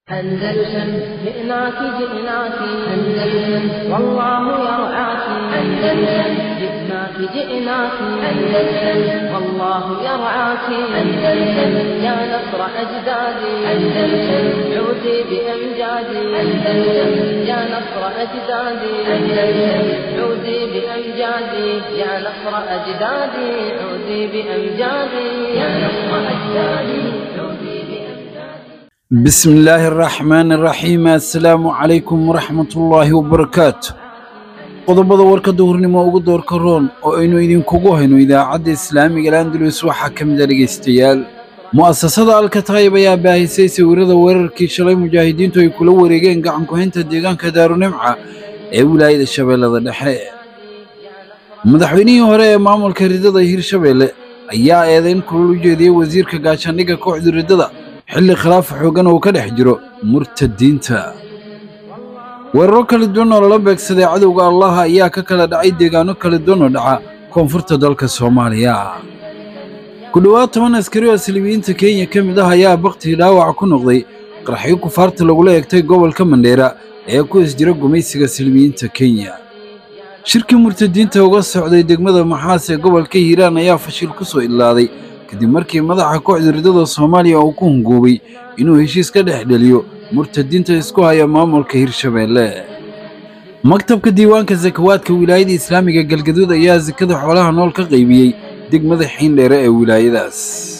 أندلسن جئناك جئناك أندلسن والله يرعاك أندلسن جئناك جئناك أندلسن والله يرعاك أندلسن يا نصر أجدادي أندلسن عودي بأمجادي أندلسن يا نصر أجدادي أندلسن عودي بأمجادي يا نصر أجدادي عودي بأمجادي يا نصر أجدادي عودي بأمجادي بسم الله الرحمن الرحيم السلام عليكم ورحمة الله وبركاته qodobada warka duhurnimo ugu doorka roon oo aynu idinkugu hayno idaacadda islaamiga landalus waxaa ka mid a dhegaystayaal mu'asasada alkataayib ayaa baahisay sawirada weerarkii shalay mujaahidiintu ay kula wareegeen gacan ku-haynta deegaanka daarunimca ee wilaayada shabeellada dhexe madaxweynihii hore ee maamulka ridada hirshabeelle ayaa eedayn kulul u jeediyey wasiirka gaashaandhigga kooxda ridada xilli khilaaf xooggan uu ka dhex jiro murtadiinta weeraro kala duwan oo lala beegsaday cadowga allaha ayaa ka kala dhacay deegaano kala duwan oo dhaca koonfurta dalka soomaaliya ku dhowaad toban askari oo silibiyiinta kenya ka mid ah ayaa baktii dhaawac ku noqday qarxyo kufaarta lagula eegtay gobolka mandheera ee ku isjira gumaysiga silibiyiinta kenya shirkii murtadiinta uga socday degmada maxaas ee gobolka hiiraan ayaa fashil ku soo idlaaday kadib markii madaxa kooxda ridada soomaaliya uu ku hungoobay inuu heshiis ka dhex dheliyo murtadiinta isku haya maamulka hirshabeelle maktabka diiwaanka sakawaadka wilaayada islaamiga galgaduud ayaa sakada xoolaha nool ka qaybiyey degmada xiindheere ee wilaayadaas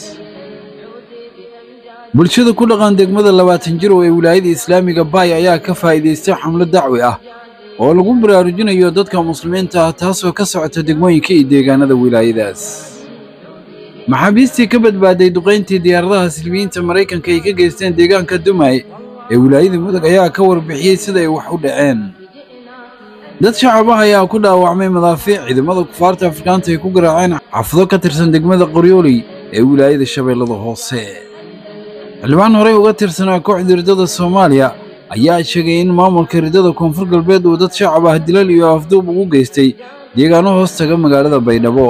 bulshada ku dhaqan degmada labaatan jirow ee wilaayada islaamiga baay ayaa ka faa'iidaystay xamlo dacwi ah oo lagu baraarujinayo dadka muslimiinta ah taasoo ka socota degmooyinka iyo deegaanada wilaayadaas maxaabiistii ka badbaaday duqayntii diyaaradaha silmiyiinta maraykanka ay ka geysteen deegaanka dumay ee wilaayada mudug ayaa ka warbixiyey sida ay wax u dhaceen dad shacab ah ayaa ku dhaawacmay madaafiic ciidamada kufaarta afrikaanta ay ku garaaceen xaafado ka tirsan degmada qoryooley ee wilaayada shabeellada hoose xildhibaan horey uga tirsanaa kooxda ridada soomaaliya ayaa sheegay in maamulka ridada koonfur galbeed uu dad shacab ah dilal iyo afduub ugu geystay deegaano hoos taga magaalada baydhabo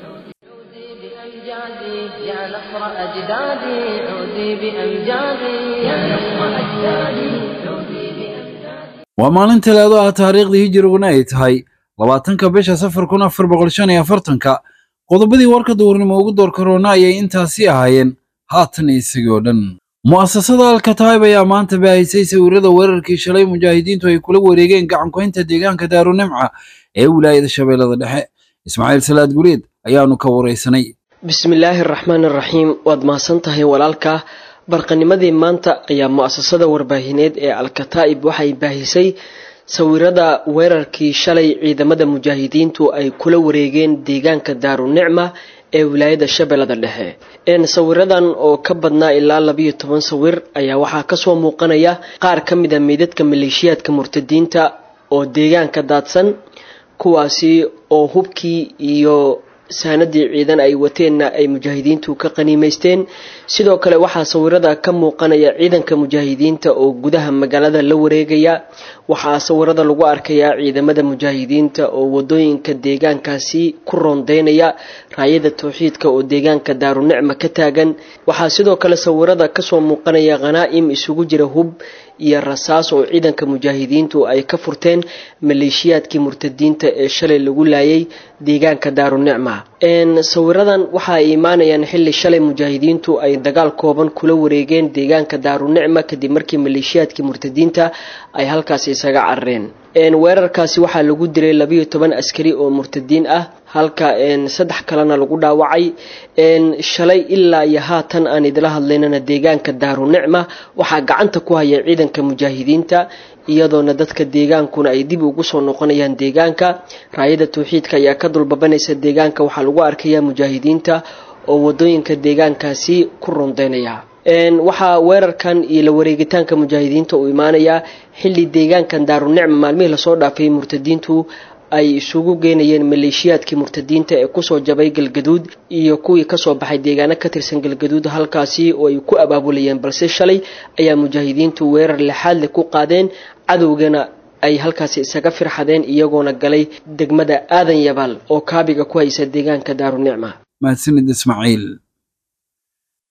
بأمجادي يا نصر أجدادي عودي بأمجادي يا نصر أجدادي عودي بأمجادي waa maalin talaado ah taariikhdii hijiriguna ay tahay labaatanka bisha safar kun afar boqol shan iyo afartanka qodobadii warka duhurnimo ugu door karoona ayay intaasi ahaayeen haatan isagii oo dhan mu'asasada alkataayib ayaa maanta baahisay sawirada weerarkii shalay mujaahidiintu ay kula wareegeen gacan ku-haynta deegaanka daarunimca ee wilaayada shabeellada dhexe ismaaciil salaad gureed ayaanu ka waraysanay bismillaahi araxmaan araxiim waad mahadsan tahay walaalka barqanimadii maanta ayaa mu-asasada warbaahineed ee al-kataa'ib waxay baahisay sawirada weerarkii shalay ciidamada mujaahidiintu ay kula wareegeen deegaanka daarunicma ee wilaayada shabeellada dhexe een sawiradan oo ka badnaa ilaa labiyo toban sawir ayaa waxaa kasoo muuqanaya qaar ka mid a meydadka maleeshiyaadka murtadiinta oo deegaanka daadsan kuwaasi oo hubkii iyo saanadii ciidan ay wateenna ay mujaahidiintu ka qaniimaysteen sidoo kale waxaa sawirada ka muuqanaya ciidanka mujaahidiinta oo gudaha magaalada la wareegaya waxaa sawirada lagu arkayaa ciidamada mujaahidiinta oo wadooyinka deegaankaasi ku rondeynaya raayada towxiidka oo deegaanka daarunicma ka taagan waxaa sidoo kale sawirada kasoo muuqanaya khanaa'im isugu jira hub iyo rasaas oo ciidanka mujaahidiintu ay ka furteen maleeshiyaadkii murtadiinta ee shalay lagu laayay deegaanka daarunicma sawiradan waxa ay imaanayaan xili shalay mujaahidiintu ay dagaal kooban kula wareegeen deegaanka daarunicma kadib markii maleeshiyaadkii murtadiinta ay halkaasi isaga carareen weerarkaasi waxaa lagu dilay labiyo toban askari oo murtadiin ah halka saddex kalena lagu dhaawacay shalay ilaa iyo haatan aan idila hadlaynana deegaanka daarunicma waxaa gacanta ku haya ciidanka mujaahidiinta iyadoona dadka deegaankuna ay dib ugu soo noqonayaan deegaanka raayada towxiidka ayaa ka dulbabanaysa deegaanka waxaa lagu arkayaa mujaahidiinta oo wadooyinka deegaankaasi ku rondeynaya waxaa weerarkan iyo la wareegitaanka mujaahidiinta uu imaanayaa xili deegaankan daarunicma maalmihii lasoo dhaafay murtadiintu ay isugu geynayeen maleeshiyaadkii murtadiinta ee kusoo jabay galgaduud iyo kuwii kasoo baxay deegaano ka tirsan galgaduud halkaasi oo ay ku abaabulayeen balse shalay ayaa mujaahidiintu weerar lexaad leh ku qaadeen cadowgana ay halkaasi isaga firxadeen iyagoona galay degmada aadan yabaal oo kaabiga ku haysa deegaanka daarunicma mahadsanid ismaaciil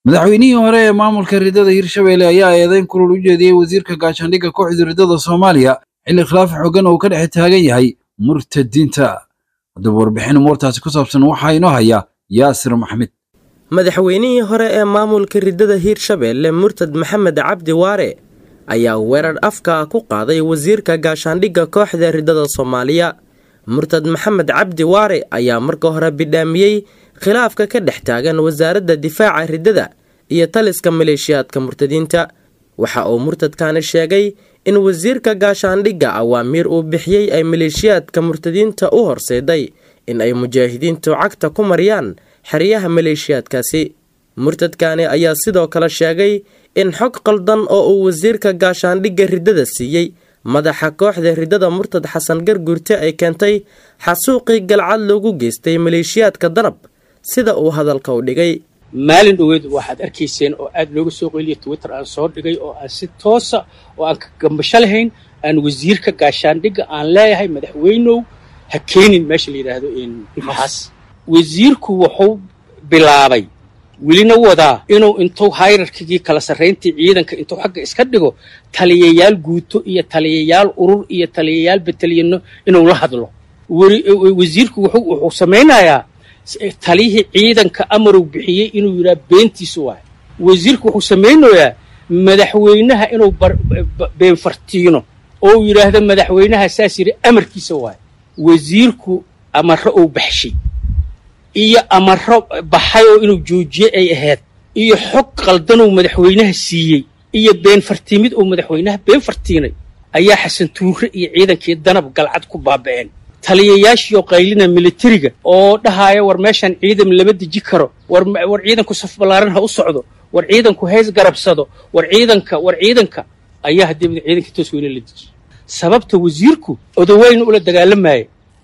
madaxweynihii hore ee maamulka riddada hirshabelle ayaa eedeyn kulul u jeediyey wasiirka gaashaandhigga kooxda riddada soomaaliya xilli khilaaf xooggan uu ka dhex taagan yahay murtadiinta haddaba warbixin umuurtaasi ku saabsan waxaa inoo haya yaasir maxmed madaxweynihii hore ee maamulka riddada hiirshabelle murtad maxamed cabdi waare ayaa weerar afka ku qaaday wasiirka gaashaandhigga kooxda riddada soomaaliya murtad maxamed cabdi waare ayaa marka hore bidhaamiyey khilaafka ka dhex taagan wasaaradda difaaca riddada iyo taliska maleeshiyaadka murtadiinta waxa uu murtadkani sheegay in wasiirka gaashaandhigga awaamiir uu bixiyey ay maleeshiyaadka murtadiinta u horseeday in ay mujaahidiintu cagta ku mariyaan xeryaha maleeshiyaadkaasi murtadkani ayaa sidoo kale sheegay in xog qaldan oo uu wasiirka gaashaandhigga riddada siiyey madaxa kooxda riddada murtad xasan garguurte ay keentay xasuuqii galcad loogu geystay maleeshiyaadka danab sida uu hadalka u dhigay maalin dhoweed waxaad arkayseen oo aad looga soo qeliya twitter aan soo dhigay oo aan si toosa oo aan ka gambasho lahayn aan wasiirka gaashaandhigga aan leeyahay madaxweynow ha keenin meesha la yidhaahdo maxaas wasiirku wuxuu bilaabay welina wadaa inuu intuu hayrarkigii kala sarrayntii ciidanka intuu xagga iska dhigo taliyayaal guuto iyo taliyayaal urur iyo taliyayaal bataliyano inuu la hadlo wasiirku wuxuu samaynayaa taliyihii ciidanka amarow bixiyey inuu yidhaha beentiisu waay wasiirku wuxuu samaynayaa madaxweynaha inuu beenfartiino oo uu yidhaahdo madaxweynaha saas yidhi amarkiisa waay wasiirku amaro uu baxshay iyo amaro baxay oo inuu joojiye ay ahayd iyo xog qaldanuu madaxweynaha siiyey iyo been fartiimid uu madaxweynaha been fartiinay ayaa xasan tuure iyo ciidankii danab galcad ku baaba'een taliyayaashiioo qaylina militariga oo dhahaaya war meeshaan ciidan lama deji karo war ciidanku saf ballaaran ha u socdo war ciidanku hees garabsado war ciidanka war ciidanka ayaa haddii ciidanka toos weyne la dejiy sababta wasiirku odaweyne ula dagaalamaya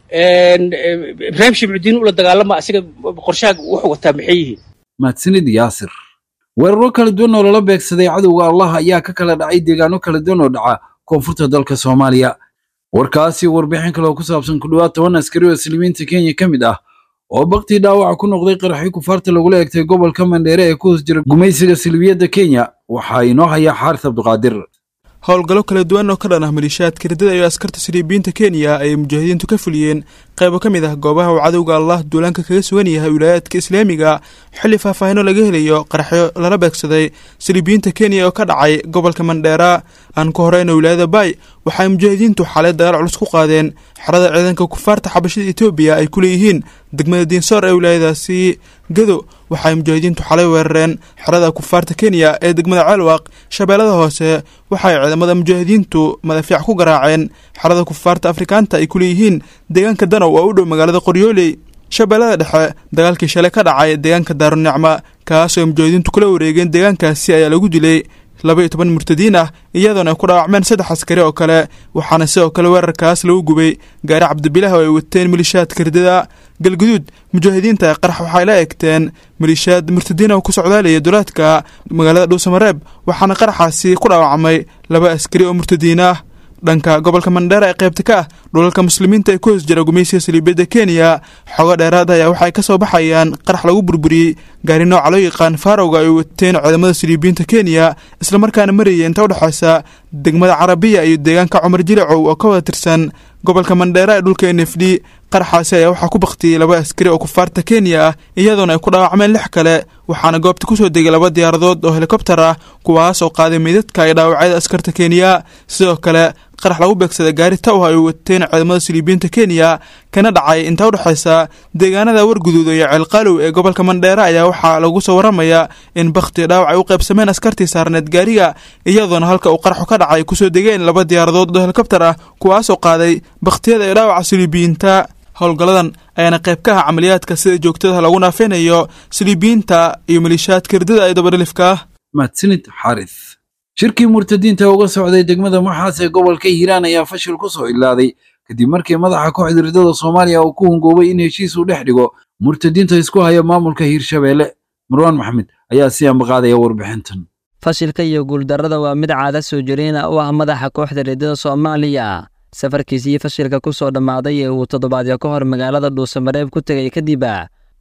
ibraahim shibcudiin ula dagaalama asiga qorshaha wuxuu wataa maxay yihiin mahadsanid yaasir weeraro kala duwan oo lala beegsaday cadowga allah ayaa ka kala dhacay deegaano kala duwan oo dhaca koonfurta dalka soomaaliya warkaasi warbixin kale oo ku saabsan ku dhowaad toban askari oo islimiinta kenya ka mid ah oo baktii dhaawaca ku noqday qaraxii kufaarta lagula egtay gobolka mandheere ee ku hoos jira gumaysiga silbiyadda kenya waxaa inoo hayaa xaaris cabdiqaadir howlgallo kala duwan oo ka dhan ah maleeshiyaadka riddada iyo askarta siliibiyiinta kenya ayay mujaahidiintu ka fuliyeen qaybo ka mid ah goobaha uu cadowga allah duulaanka kaga sugan yahay wilaayaadka islaamiga xilli faahfaahino laga helayo qaraxyo lala beegsaday siliibiyiinta kenya oo ka dhacay gobolka mandheera aan ka horeyna wilaayada bay waxaay mujaahidiintu xaalay dagaal culus ku qaadeen xerada ciidanka kufaarta xabashada etoobiya ay ku leeyihiin degmada diinsoor ee wilaayadaasi gado waxaay mujaahidiintu xalay weerareen xerada kufaarta kenya ee degmada ceelwaaq shabeellada hoose waxaay ciidamada mujaahidiintu madafiic ku garaaceen xerada kufaarta afrikaanta ay ku leeyihiin deegaanka danow oo u dhow magaalada qoryooley shabeellada dhexe dagaalkii shalay ka dhacay deegaanka daarunicma kaas oo mujaahidiintu kula wareegeen deegaankaasi ayaa lagu dilay laba iyo toban murtadiin ah iyadoona ay ku dhaawacmeen saddex askari oo kale waxaana sidoo kale weerarkaas lagu gubay gaari cabdibilah oo ay wateen malishaadka riddada galguduud mujaahidiinta qarax waxay la egteen malishaad murtadiina oo ku socdaalaya dulaadka magaalada dhuusamareeb waxaana qaraxaasi ku dhaawacmay laba askari oo murtadiin ah dhanka gobolka mandheera ee qaybta ka ah dhulalka muslimiinta ee ku hoos jira gumaysiga saliibiyadda kenya xogo dheeraad ayaa waxay ka soo baxayaan qarax lagu burburiyey gaari nooca loo yaqaan faarowga ay wateen ciidamada saliibiyiinta kenya islamarkaana marayay inta udhexaysa degmada carabiya iyo deegaanka cumar jilicow oo ka wada tirsan gobolka mandheera ee dhulka n f d qaraxaasi ayaa waxaa ku baktiyey laba askari oo kufaarta kenya ah iyadoona ay ku dhaawacmeen lix kale waxaana goobta kusoo degay laba diyaaradood oo helikobtar ah kuwaas oo qaaday meydadka iyo dhaawacyada askarta kenya sidoo kale qarax lagu beegsaday gaari tawha ay wateen ciidamada siliibiyiinta kenya kana dhacay inta udhexaysa deegaanada warguduud iyo ceelqaalow ee gobolka mandheera ayaa waxaa lagu soo waramayaa in bakhti dhaawac ay u qaybsameen askartii saarneed gaariga iyadoona halka uu qaraxu ka dhacay kusoo degeen laba diyaaradood oo helikobtar ah kuwaasoo qaaday bakhtiyada iyo dhaawaca siliibiyiinta howlgalladan ayaana qayb ka ah camaliyaadka sida joogtada lagu naafeynayo siliibiyiinta iyo maliishaadka riddada ee dabadhilifka ah mahadsanid xaaris shirkii murtadiinta uga socday degmada maxaas ee gobolka hiiraan ayaa fashil ku soo ilaaday kadib markii madaxa kooxda riddada soomaaliya uu ku hungoobay in heshiis uu dhex dhigo murtadiinta isku haya maamulka hiirshabeelle marwaan maxmed ayaa si ambaqaadaya warbixintan fashilka iyo guuldarrada waa mid caada soo jireyna u ah madaxa kooxda riddada soomaaliya safarkiisii fashilka ku soo dhammaaday ee uu toddobaadyo ka hor magaalada dhuusamareeb ku tegay kadib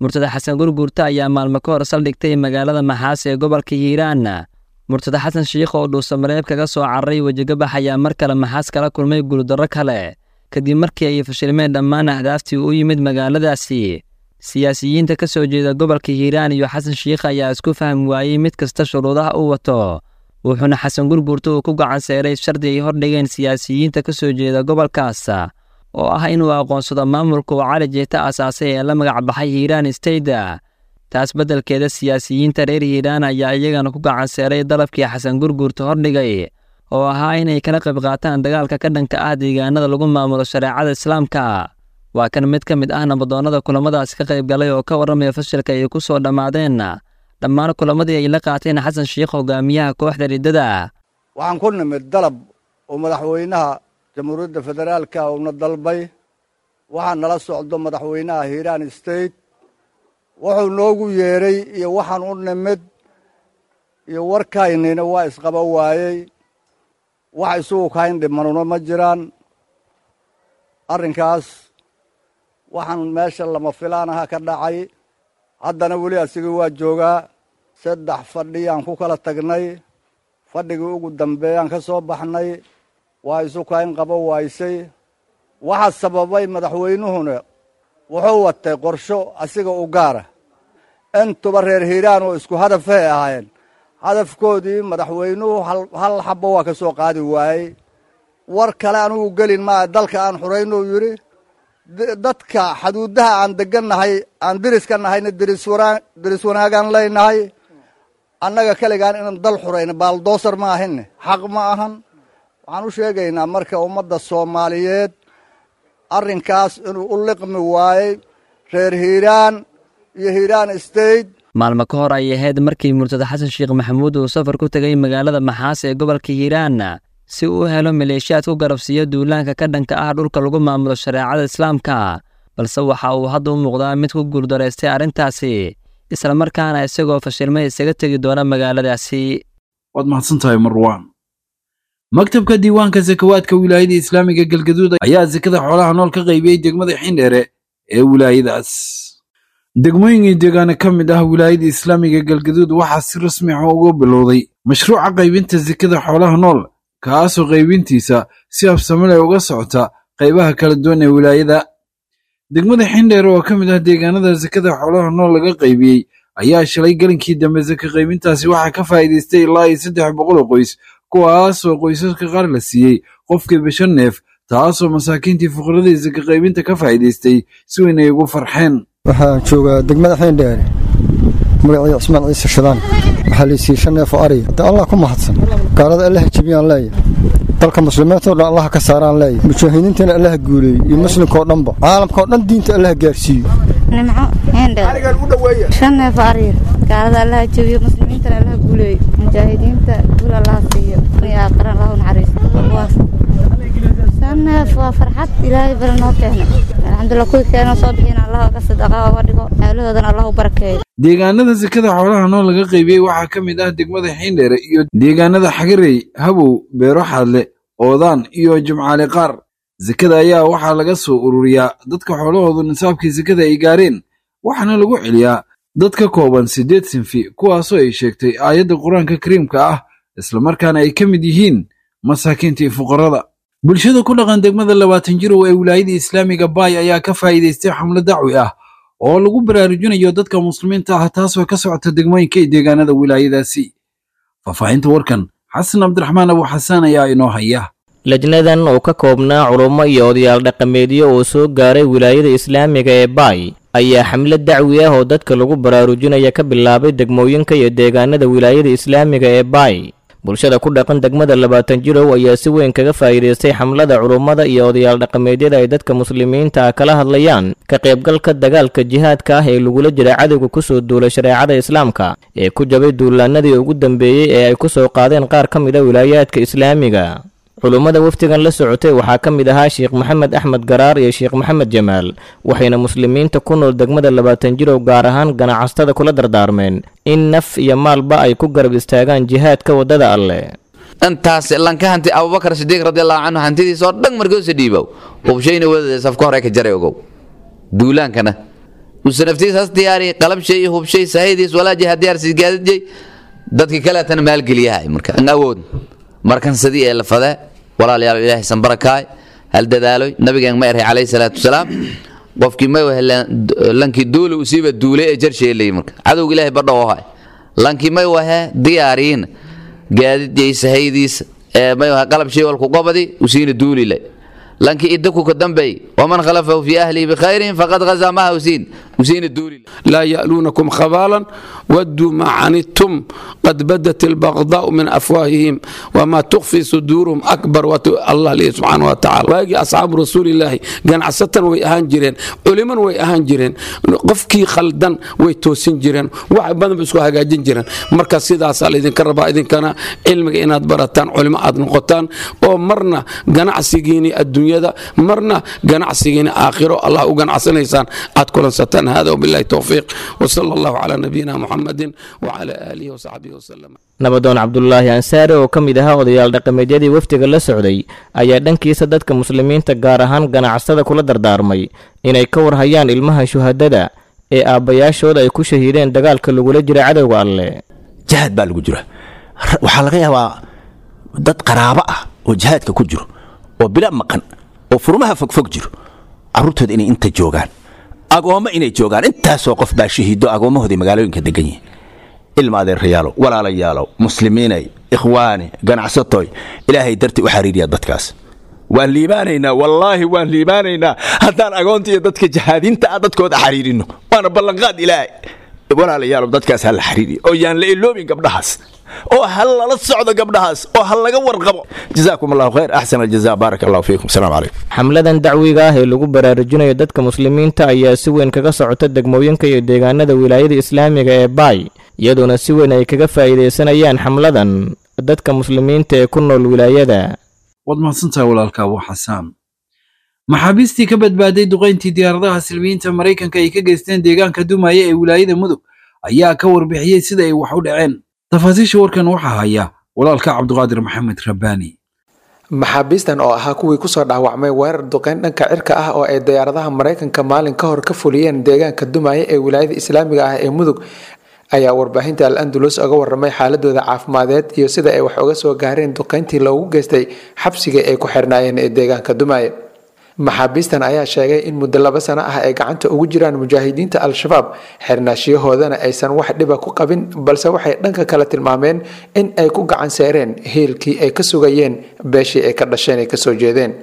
murtada xasan gurguurta ayaa maalmo ka hor saldhigtay magaalada maxaas ee gobolka hiiraan murtada xasan shiikh oo dhuusamareeb kaga soo cararay wejigabax ayaa mar kale maxaas kala kulmay guuldarro kale kadib markii ay fashilmeen dhammaan ahdaaftii u yimid magaaladaasi siyaasiyiinta ka soo jeeda gobolka hiiraan iyo xasan shiikh ayaa isku fahmi waayey mid kasta shuruudaha uu wato wuxuuna xasan gurguurta uu ku gacan seeray shardi ay hordhigeen siyaasiyiinta ka soo jeeda gobolkaas oo ah inuu aqoonsado maamulka uu cali jeeta aasaasay ee la magac baxay hiiraan stayda taas beddelkeeda siyaasiyiinta reer hiiraan ayaa iyagana ku gacan seeray dalabkii xasan gurguurta hordhigay oo ahaa inay kala qayb qaataan dagaalka ka dhanka ah deegaanada lagu maamulo shareecada islaamka waa kan mid ka mid ah nabadoonnada kulamadaasi ka qayb galay oo ka warramaya fashilka ay ku soo dhammaadeen dhammaan kulamadii ay la qaateen xasan shiikh hogaamiyaha kooxda riddada waxaan ku nimid dalab oo madaxweynaha jamhuuriyadda federaalka uuna dalbay waxaa nala socdo madaxweynaha hiiraan state wuxuu noogu yeedhay iyo waxaan u nimid iyo warkaynina waa isqaba waayey wax isugu kayn dhimanuna ma jiraan arrinkaas waxaan meesha lama filaanaha ka dhacay haddana weli asigii waa joogaa saddex fadhiyaan ku kala tagnay fadhigii ugu dambeeyaan ka soo baxnay waa isu kayn qaba waaysay waxaa sababay madaxweynuhuna wuxuu watay qorsho asiga u gaara intuba reer hiiraan oo isku hadafay ahaayeen hadafkoodii madaxweynuhu hal xabbo waa ka soo qaadi waayey war kale anigu gelin maa dalka aan xuraynuu yidhi dadka xaduudaha aan degannahay aan diriska nahayna diris wanaagaan leynahay annaga keligaan inaan dal xurayna baaldoosar ma ahine xaq ma ahan waxaan u sheegaynaa marka ummadda soomaaliyeed arrinkaas inuu u liqmi waayey reer hiiraan iyo hiiraan state maalmo ka hor ay ahayd markii murtada xasan sheekh maxamuud uu safar ku tegay magaalada maxaas ee gobolka hiiraan si uu u helo maleeshiyaad ku garabsiiyo duulaanka ka dhanka ah dhulka lagu maamulo shareecada islaamka balse waxa uu hadda u muuqdaa mid ku guuldaraystay arrintaasi islamarkaana isagoo fashilmay isaga tegi doona magaaladaasi waad mahadsantahay marwaan maktabka diiwaanka sakawaadka wilaayada islaamiga galgaduud ayaa sakada xoolaha nool ka qaybiyey degmada xindheere ee wilaayadaas degmooyinkii deegaana ka mid ah wilaayada islaamiga galgaduud waxaa si rasmi ah uga bilowday mashruuca qaybinta sakada xoolaha nool kaasoo qaybintiisa si habsamile uga socota qaybaha kala duwan ee wilaayada degmada xindheere oo ka mid ah deegaanada sakada xoolaha nool laga qaybiyey ayaa shalay galinkii dambe saka qaybintaasi waxaa ka faa'iidaystay ilaa iyo saddex boqol oo qoys kuwaasoo qoysaska qaar la siiyey qofkii bishan neef taasoo masaakiintii fuqaradii saka qaybinta ka faa'iidaystay si weyn ay ugu farxeen waxaan joogaa degmada xiindheere magacii cismaan ciise shadaan waxaa laysiiyey shan neef oo ariya hadda allah ku mahadsan gaalada allaha jebiyaan leeyahay dalka muslimiintao dhan allaha ka saaraan leeyahay mujaahidiintana allaha guuleeyey iyo muslimkao dhanba caalamkao dhan diinta allaha gaarsiiyo nimco xiindheer shan neef oo ariya gaalada allaha jebiyo muslimiintana allaha guuleeyo mujaahidiinta guul allaha siiyo iyo aaqaran allahu naxariisto shan neef waa farxad ilaahay bari noo keenay alxamdulilah kuwii keenoo soo bixina allah ka sadaqa oga dhigo aalahoodan allah u barakeeyo deegaanada sakada xoolaha nool laga qaybiyey waxaa ka mid ah degmada xiindheere iyo deegaanada xagarey habow beero xaadle oodaan iyo jimcaale qaar sakada ayaa waxaa laga soo ururiyaa dadka xoolahoodu nisaabkii sakada ay gaareen waxaana lagu celiyaa dad ka kooban siddeed sinfi kuwaasoo ay sheegtay aayadda qur-aanka kariimka ah islamarkaana ay ka mid yihiin masaakiintii fuqarada bulshada ku dhaqan degmada labaatan jirow ee wilaayada islaamiga baay ayaa ka faa'iidaystay xamlo dacwi ah oo lagu baraarujinayo dadka muslimiinta ah taasoo ka socota degmooyinka iyo deegaanada wilaayadaasi faahfaahinta warkan xasan cabdiraxmaan abu xasaan ayaa inoo haya lajnadan oo ka koobnaa culummo iyo odayaal dhaqameedyo oo soo gaaray wilaayada islaamiga ee baay ayaa xamlad dacwi ah oo dadka lagu baraarujinaya ka bilaabay degmooyinka iyo deegaanada wilaayada islaamiga ee baay bulshada ku dhaqan degmada labaatan jirow ayaa si weyn kaga faa'iidaystay xamlada culummada iyo odayaal dhaqameedyada ay dadka muslimiinta ah kala hadlayaan ka qaybgalka dagaalka jihaadka ah ee lagula jira cadowga ku soo duulay shareecada islaamka ee ku jabay duulaanadii ugu dambeeyey ee ay ku soo qaadeen qaar ka mid a wilaayaadka islaamiga culummada wafdigan la socotay waxaa ka mid ahaa sheekh maxamed axmed garaar iyo sheekh maxamed jamaal waxayna muslimiinta ku nool degmada labaatan jirow gaar ahaan ganacsatada kula dardaarmeen in naf iyo maalba ay ku garab istaagaan jihaadka waddada alleh intaas lanka hanti abubakar sidiiq radiallahu canhu hantidiisoo dhan markoosa dhiibow hubshayna wadada safka hore ka jaray ogow duulaankana usa naftiis has diyaari qalabshay iyo hubshay sahaydiis walaa jiha diyaarsi gaadidjay dadkii kaleetana maalgeliyahay marka an awood markan sidii ee la fadee walaalayaal ilaahay san barakaay hal dadaaloy nabigeen ma erhay calayhi salaatu wasalaam qofkii ma wahe lankii duuli usiiba duule ee jarsheelay marka cadowga ilaahay badha oo hay lankii may wahe diyaariin gaadidjay sahaydiisa ee may wahe qalab shay walku qobadi usiina duulilay lankii idaku ka dambey waman khalafahu fi ahlihi bikhayrin faqad ghazaa maha usiin usiina duulilay لا يألونكم خبالا ودوا ما عنتم قد بدت البغضاء من أفواههم وما تخفي صدورهم أكبر وت... الله ليه سبحانه وتعالى واجي أصحاب رسول الله كان عسة ويأهان جيرين علما ويأهان جيرين قفكي خلدن ويتوسين جيرين واحد بدن بسكو هاجين جيرين مركز سيدا سال إذن كربا إذن كان علمك إناد برتان علماء أد نقطان ومرنا جنع سيجيني الدنيا ده مرنا جنع سيجيني آخره الله وجنع سنيسان أتكلم ستان هذا وبالله التوفيق وصلى الله على نبينا محمد وعلى آله وصحبه وسلم nabadoon cabdulaahi ansaare oo ka mid ahaa odayaal dhaqameedyadii wafdiga la socday ayaa dhankiisa dadka muslimiinta gaar ahaan ganacsada kula dardaarmay inay ka warhayaan ilmaha shuhadada ee aabbayaashooda ay ku shahiideen dagaalka lagula jira cadowga alle jihaad baa lagu jira waxaa laga yaabaa dad qaraabo ah oo jihaadka ku jiro oo bila maqan oo furmaha fogfog jiro carruurtooda inay inta joogaan agoommo inay joogaan intaasoo qof baa shahiido agoommahoodii magaalooyinka degan yihiin ilma adeerayaalow walaalayaalow muslimiinay ikhwaani ganacsatoy ilaahay dartii u xariiriya dadkaas waan liibaanaynaa wallaahi waan liibaanaynaa haddaan agoonta iyo dadka jahaadiinta ah dadkooda xariirino waana ballanqaad ilaahay walaalayaalow dadkaas ha la xariiriyo oo yaan la iloobin gabdhahaas oo ha lala socdo gabdhahaas oo ha laga warqabo jazaakum allahu khayr axsan aljaza baaraka allahu fiikum asalaamu calaykum xamladan dacwiga ah ee lagu baraarujinayo dadka muslimiinta ayaa si weyn kaga socota degmooyinka iyo deegaanada wilaayada islaamiga ee baay iyadoona si weyn ay kaga faa'iidaysanayaan xamladan dadka muslimiinta ee ku nool wilaayada waad mahadsantahay walaalka abu xasaan maxaabiistii ka badbaaday duqayntii diyaaradaha silmiyiinta maraykanka ay ka geysteen deegaanka dumaya ee wilaayada mudug ayaa ka warbixiyey sida ay wax u dhaceen tafaasiisha warkan waxaa haya walaalka cabduqaadir maxamed rabbaani maxaabiistan oo ahaa kuwii kusoo dhaawacmay weerar duqeyn dhanka cirka ah oo ay diyaaradaha maraykanka maalin ka hor ka fuliyeen deegaanka dumaya ee wilaayada islaamiga ah ee mudug ayaa warbaahinta al andalus oga waramay xaaladooda caafimadeed iyo sida ay wax uga soo gaareen duqeyntii loogu geystay xabsiga ay ku xirnaayeen ee deegaanka dumaaye maxaabiistan ayaa sheegay in muddo laba sano ah ay gacanta ugu jiraan mujaahidiinta al-shabaab xirnaashiyahoodana aysan wax dhiba ku qabin balse waxay dhanka kale tilmaameen in ay ku gacan seereen hiilkii ay ka sugayeen beeshii ay ka dhasheen ay kasoo jeedeen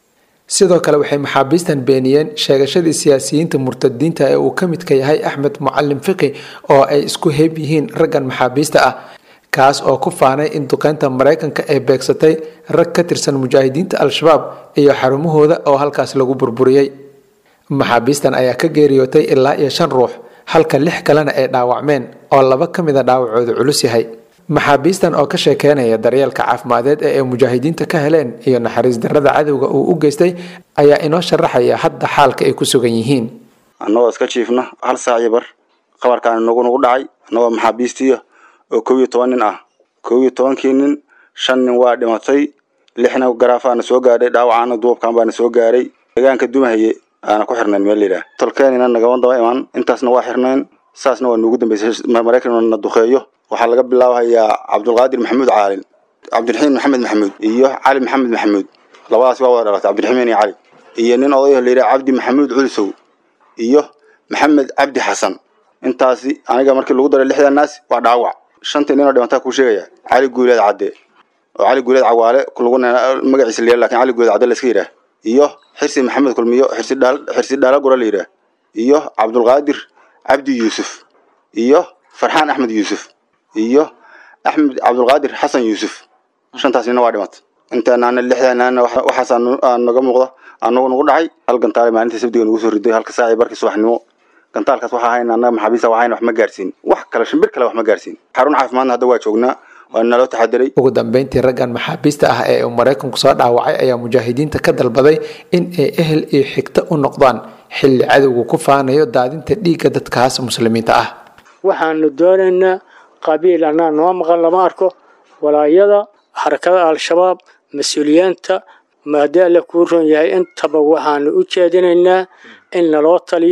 sidoo kale waxay maxaabiistan beeniyeen sheegashadii siyaasiyiinta murtadiinta ee uu ka midka yahay axmed mucalim fiqi oo ay isku heeb yihiin raggan maxaabiista ah kaas oo ku faanay in duqeynta maraykanka ay beegsatay rag ka tirsan mujaahidiinta al-shabaab iyo xarumahooda oo halkaas lagu burburiyey maxaabiistan ayaa ka geeriyootay ilaa iyo shan ruux halka lix kalena ay dhaawacmeen oo laba ka mida dhaawacooda culus yahay maxaabiistan oo ka sheekeynaya daryeelka caafimadeed ee ay mujaahidiinta ka heleen iyo naxariis darrada cadowga uu u geystay ayaa inoo sharaxaya hadda xaalka ay ku sugan yihiin annagoo iska jiifna hal saac iyo bar qabarkaan nagu nagu dhacay annagoo maxaabiistiiya oo kow iyo toban nin ah kow iyo tobankii nin shan nin waa dhimatay lixna garaafaana soo gaadhay dhaawacaana duubkan baana soo gaaray deegaanka dumahaye aana ku xirnayn meel layidhaah tolkeenina nagama daba imaan intaasna waa xirnayn saasna waa nuugu dambeysay maraykan na duqeeyo waxaa laga bilaabahayaa cabdulqaadir maxamuud caalin cabdiraxiim maxamed maxamuud iyo cali maxamed maxamuud labadaas waa wada dhalatay cabdiraxiimin iyo cali iyo nin odayaho layidhaha cabdi maxamuud culisow iyo maxamed cabdi xasan intaasi aniga markii lagu daray lixda naas waa dhaawac shantii ninoo dhimataa kuu sheegaya cali guuleed cadde oo cali guuleed cawaale lagu magaciisa la lakin cali guuleed cadde la iska yidhaah iyo xirsi maxamed kulmiyo xirsi dhaal xirsi dhaala gura la yidhaah iyo cabdulqaadir cabdi yuusuf iyo farxaan axmed yuusuf iyo axmed cabdulqaadir xasan yuusuf shantaas nina waa dhimatay inteenaana lixdeenaana waxaas naga muuqda anagu nagu dhacay hal gantaale maalintii sabdiga nagu soo riday halka saaci barkii subaxnimo gantaalkaas waxaa hayna annaga maxaabiista waxayna wax ma gaarsiin wax kale shimbir kale wax ma gaarsiin xarun caafimaadna hadda waa joognaa waa naloo taxadiray ugu dambeyntii raggan maxaabiista ah ee uu maraykanku soo dhaawacay ayaa mujaahidiinta ka dalbaday in ay ehel iyo xigto u noqdaan xilli cadowgu ku faanayo daadinta dhiigga dadkaas muslimiinta ah waxaanu doonaynaa qabiil annaa noo maqan lama arko walaayada xarakada al-shabaab mas-uuliyiinta maadaala kuu ron yahay intaba waxaanu u jeedinaynaa in naloo taliyo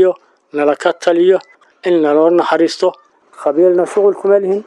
nala ka taliyo in naloo naxariisto qabiilna shuqul kuma lihin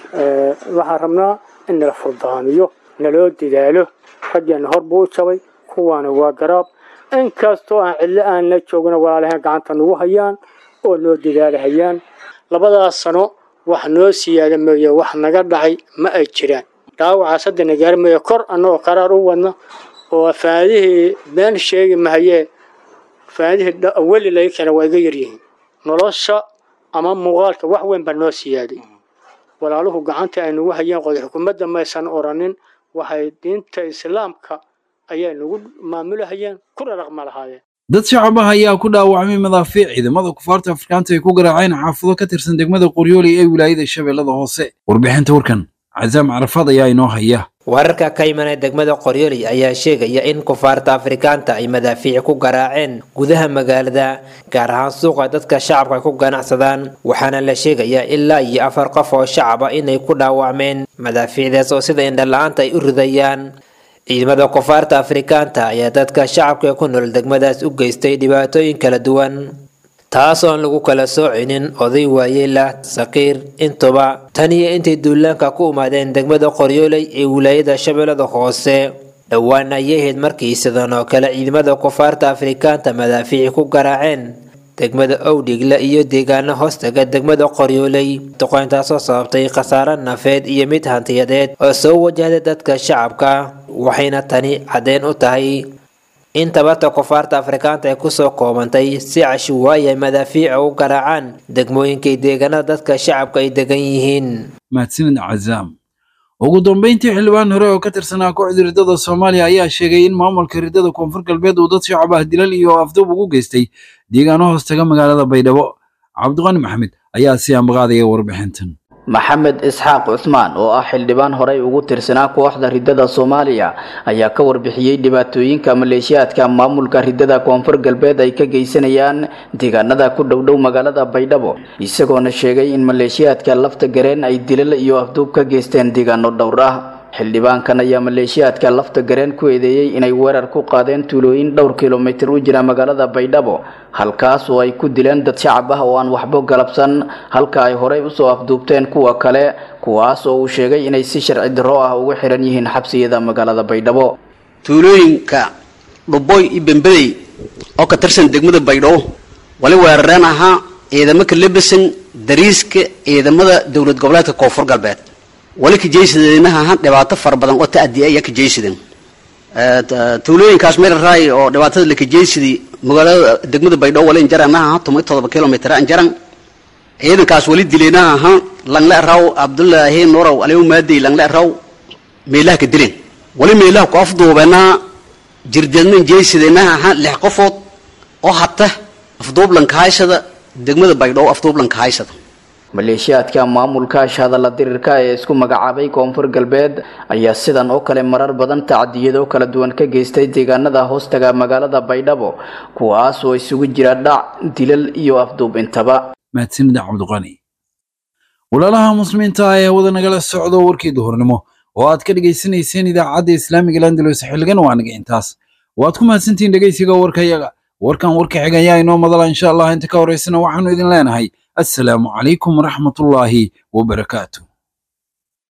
waxaan rabnaa in nala furdaamiyo naloo dadaalo raggeena hor buu u jabay kuwaana waa garaab inkastoo aan cidlo aan la joogna walaalahayn gacanta nagu hayaan oo noo dadaalahayaan labadaas sano wax noo siyaada mooye wax naga dhacay ma ay jiraan dhaawacaas hadda nagaari mooye kor annagoo qaraar u wadna oo faanadihii been sheegi mahayee faanadihii weli laga keena waa iga yaryihiin nolosha ama muuqaalka wax weyn baa noo siyaaday walaaluhu gacanta ay nagu hayeen qodox xukuumadda maysan oranin waxay diinta islaamka ayay nagu maamulahayeen kuna dhaqma lahaayeen dad shacab ah ayaa ku dhaawacmay madaafiic ciidamada kufaarta afrikaanta ay ku garaaceen xaafado ka tirsan degmada qoryooli ee wilaayada shabeellada hoose warbixinta warkan casaam carafaad ayaa inoo haya wararka ka imanaya degmada qoryooli ayaa sheegaya in kufaarta afrikaanta ay madaafiic ku garaaceen gudaha magaalada gaar ahaan suuqa dadka shacabka ay ku ganacsadaan waxaana la sheegayaa ilaa iyo afar qof oo shacab ah inay ku dhaawacmeen madaafiicdaas oo sida indhala-aanta ay u ridayaan ciidamada kufaarta afrikaanta ayaa dadka shacabka ee ku nool degmadaas u geystay dhibaatooyin kala duwan taas oon lagu kala soocinin oday waayeela saqiir intuba tan iyo intay duulaanka ku imaadeen degmada qoryooley ee wilaayada shabeellada hoose dhowaan ayay ahayd markii sidan oo kale ciidamada kufaarta afrikaanta madaafiici ku garaaceen degmada owdhigle iyo deegaano hoostaga degmada qoryooley duqoyntaasoo sababtay khasaare nafeed iyo mid hantiyadeed oo soo wajahday dadka shacabka waxayna tani caddeen u tahay in tabarta kufaarta afrikaanta ay kusoo koobantay si cashuwaaya madaafiica u garaacaan degmooyinkay deegaanada dadka shacabka ay degan yihiin mahadsanid cazaam ugu dambeyntii xildhibaan hore oo ka tirsanaa kooxda riddada soomaaliya ayaa sheegay in maamulka riddada koonfur galbeed uu dad shacab ah dilal iyo afduub ugu geystay deegaano hoostaga magaalada baydhabo cabdiqani maxamed ayaa si ambaqaadaya warbixintan maxamed isxaaq cusmaan oo ah xildhibaan horey ugu tirsanaa kooxda riddada soomaaliya ayaa ka warbixiyey dhibaatooyinka maleeshiyaadka maamulka riddada koonfur galbeed ay ka geysanayaan deegaanada ku dhowdhow magaalada baydhabo isagoona sheegay in maleeshiyaadka lafta gareen ay dilal iyo afduub ka geysteen deegaano dhowr ah xildhibaankan ayaa maleeshiyaadka lafta gareen ku eedeeyey inay weerar ku qaadeen tuulooyin dhowr kilomitir u jira magaalada baydhabo halkaas oo ay ku dileen dad shacab ah oo aan waxbo galabsan halka ay horey usoo afduubteen kuwa kale kuwaas oo uu sheegay inay si sharci darro ah ugu xiran yihiin xabsiyada magaalada baydhabo tuulooyinka dhuboy iyo bembedey oo ka tirsan degmada baydhabo wali weerareen ahaa ciidamo ka lebesan dariiska ciidamada dowlad goboleedka koonfur galbeed wali kajaysadeenaha ahaan dhibaato fara badan oo ta'adi ayaa kajaysadeen tuulooyinkaas meel raay oo dhibaatada la kajaysadii magaalada degmada baydhabo wali injaranaha ahaan toban todoba kilomitr injaran ciidankaas wali dileenaha ahaan langle raw cabdullaahi nurow aliu maadey langle raw meelaha ka dileen wali meelaha ku afduubeenaha jirdeednan jaysadeenaha ahaan lix qofood oo hata afduublanka haysada degmada baydhabo afduublanka haysada maleeshiyaadka maamulka shahadalla dirirka ee isku magacaabay koonfur galbeed ayaa sidan oo kale marar badan tacdiyado kala duwan ka geystay deegaanada hoostaga magaalada baydhabo kuwaas oo isugu jira dhac dilal iyo afduub intaba mahadsanid cabdiqani walaalaha muslimiinta ah ee wada nagala socdo warkii duhurnimo oo aad ka dhegaysanayseen idaacadda islaamiga landalos xilligan waa naga intaas waad ku mahadsantihiin dhegaysiga warkayaga warkan warka xigayaa inoo madala insha allah inta ka horeysana waxaanu idin leenahay السلام عليكم ورحمة الله وبركاته